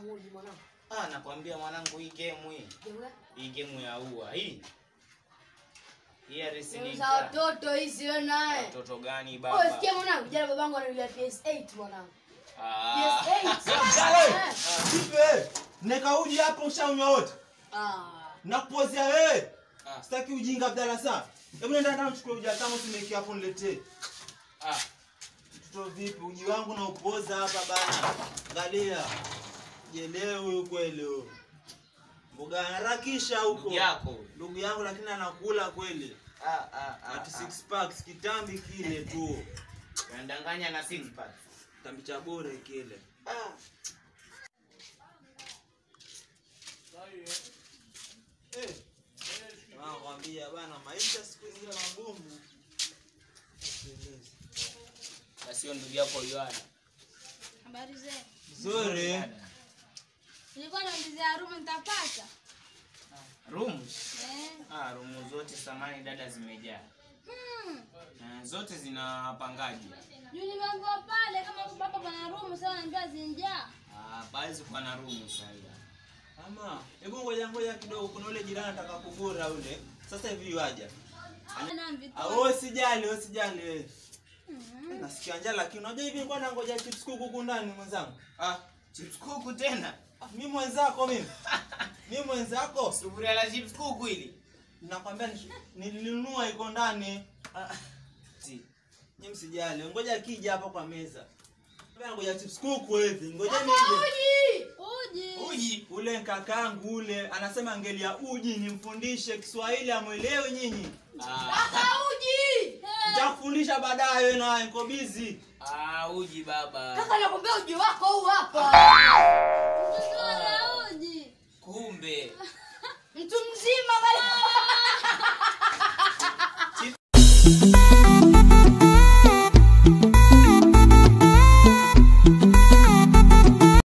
uji mwanangu. Ah, nakwambia mwanangu hii game hii. Jewe. Hii game ya ua hii. Hii ya Ni wrestling. za watoto hizi wewe naye. Watoto gani Oh, baba? sikia mwanangu, jana babangu ananulia PS8 mwanangu. Ah. PS8. Eh. Vipi? Neka uji hapo ushaunywa wote. Ah. Nakupozea wewe. Ah. Sitaki ujinga Abdalla sana. Hebu nenda ndani uchukue uji hata usimeki hapo niletee. Ah. Mtoto vipi? Uji wangu na upoza hapa bana. Angalia. Jelewe huyu kweli huyu. Mboga harakisha huko. Ndugu yako. Ndugu yangu lakini anakula kweli. Ah, ah, ah. Ati six packs kitambi kile tu. Unadanganya na six pack. Kitambi cha bure kile. Ah. Eh. Nakwambia bana maisha siku hizi magumu. Basi hiyo ndugu yako Yohana. Habari zenu. Nzuri. Nilikuwa naulizia room nitapata. Room. Eh. Ah, room zote samani dada zimejaa. Hmm. Na zote zina wapangaji. Juu nimeambiwa pale kama baba pana room sasa ananiambia zinjaa. Ah, basi kwa na room sasa. Ama, hebu ngoja ngoja kidogo kuna ule jirani anataka kugura ule. Sasa hivi waja. Na vitu. Ah, wewe usijali, wewe usijali wewe. Mhm. Nasikia njaa lakini unajua hivi nilikuwa nangoja chips kuku huku ndani mwenzangu. Ah, chips kuku tena. Ah, mimi mwenzako mimi. Mimi mwenzako. Sufuria la chips kuku hili. Nakwambia ni- nilinunua iko ndani. Ah, Si. Nyinyi msijali. Ngoja kija hapa kwa meza. Ngoja ngoja chips kuku hivi. Ngoja nije. Uji. Uji. uji. Ule kakangu ule anasema ngelia uji nimfundishe Kiswahili amwelewe nyinyi. Ah, Kaka uji. Nitakufundisha baadaye wewe naye niko busy. ah, uji baba. Kaka nakwambia uji wako huu hapa. Mtoto ana uji. Kumbe. Mtu mzima bali.